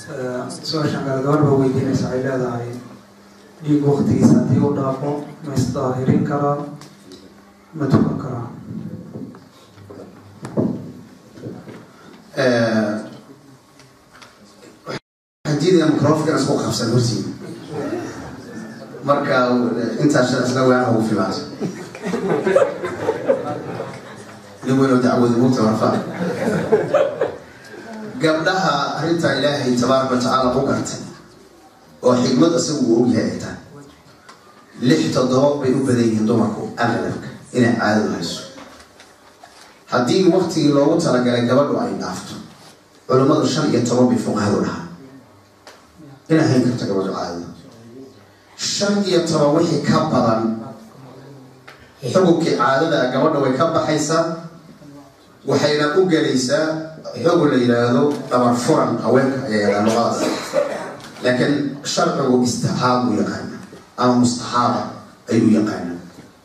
su-aashan kale gabarba weydiinaysa waxay leedahay dhiig waktigiisa haddii u dhaafo ma isdaahirin karaa ma tukan karaa diidaya microfonkan isku qabsan hortiina marka intaas isla waan ugu filaas nin weyn oo dacwada mugta warfaa gabdhaha arrintaa ilaahay tabaaraka watacaala u gartay oo xikmad isagu uu ogyahay ay tahay lix toddoba bay u badan yihiin dumarku aqlabka inay caadadu hayso haddii waktigii loogu talagalay gabadhu ay dhaafto culummadu shan iyo toban bay fuqahadu dhahaa inay hayn karto gabadhu caadada shan iyo toban wixii ka badan xukunkii caadada gabadha way ka baxaysaa waxayna u gelaysaa xugun la yidhaahdo dhabar furan haweenka ayaa yadhaa luqadaas laakiin sharcigu istixaab u yaqaana ama mustaxaaba ayuu yaqaana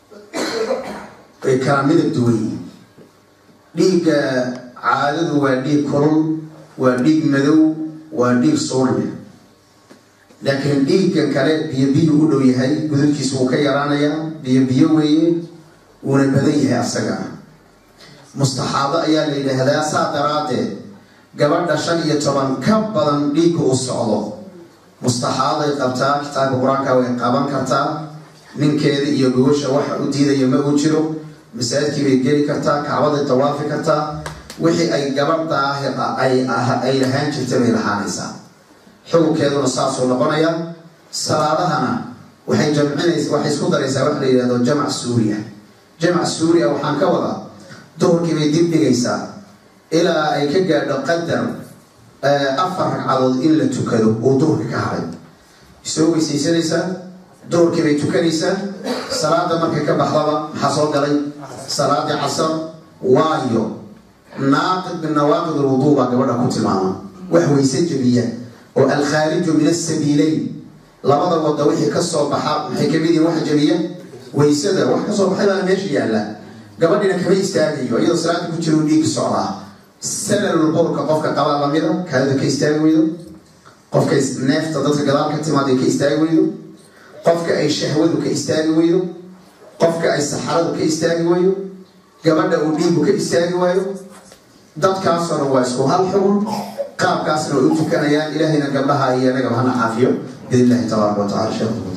way kala midab duwan yihiin dhiigga caadadu waa dhiig kulul waa dhiig madow waa dhiig suulme laakiin dhiiggan kale biyo biyo u dhow yahay gudubkiisa wuu ka yaraanayaa biyo biyo weeye wuuna badan yahay asagana mustaxaado ayaa la yidhaahdaa saa daraaddeed gabadha shan iyo toban ka badan dhiigga u socdo mustaxaaday qabtaa kitaabka qur-aanka way qaban kartaa ninkeeda iyo gogosha waxa u diidaya ma uu jiro masaajidkii bay geli kartaa kacbaday dawaafi kartaa wixii ay gabadh daahir ay lahaan jirta bay lahaanaysaa xukunkeeduna saasuu noqonaya salaadahana waxay jamcinaysa waxay isku daraysaa waxa la yidhahdo jamac suuriya jamac suuriya waxaan ka wadaa duhurkii bay dib dhigaysaa ilaa ay ka gaadho qadar afar ragcadood in la tukado uu duhurka ka haray soo weysaysanaysaa duhurkii bay tukanaysaa salaada markay ka baxdaba maxaa soo galay salaadii casar waayo naaqid min nawaaqid alwuduu baa gabadha ku tilmaama wax weyse jebiya oo alkhaariju min asabiileyn labada wada wixii kasoo baxa maxay kamid yihiin waxa jebiya waysada wax kasoo baxay baa meesha yaalla gabadhina kama istaagayo iyadoo salaada ku jira u dhiigka socdaa salalul qowlka qofka qabaa lamida kaadida ka istaagi weydo qofka neefta dadka gadaal ka timaada ka istaagi weydo qofka ay shahwadu ka istaagi weydo qofka ay saxaradu ka istaagi weydo gabadha uu dhiigu ka istaagi waayo dadkaasoo dhan waa isku hal xugun qaabkaasna way u tukanayaan ilaahayna gabdhaha iyo nagaba hana caafiyo biidn illahi tabaaraka wa tacala sheekhu